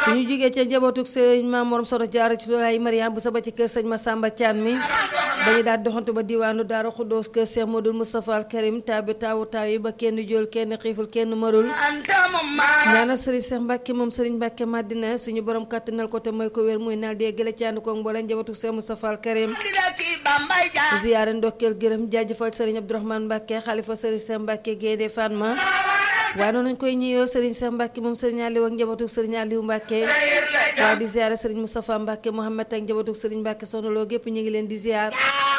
suñu jógee ca njabootuk sëñ Maam Morom Soxna Jaara ci Lulaay Mariam bu saba ci kër sëñ Masamba Thian mi dañuy daal doxantu ba diwaanu Daaru Xuddoos kër Cheikh Modou Moustapha Al Karim taabi taawu taaw yi ba kenn jool kenn xiiful kenn marul ñaana sëriñ Cheikh Mbacke moom sëriñ Mbacke Madina suñu borom kàttanal ko te mooy ko wér muy naal dee gële ci ànd ko mbooleem njabootuk Cheikh Moustapha Al Karim ziyaare ndokkeel gërëm jaajëfal sëriñ Abdourahmane Mbacke xalifa sëriñ Cheikh Mbacke Gaynde Fatma waaye noonu nañ koy ñëyoo sëriñ Cheikh Mbacke moom sëriñ Aliou ak njabootuk sëriñ Aliou Mbacke waaye di ziyaare sëriñ Moustapha Mbacke Mohamed ak njabootuk sëriñ Mbacke soxna loo gépp ñu ngi leen di ziyaar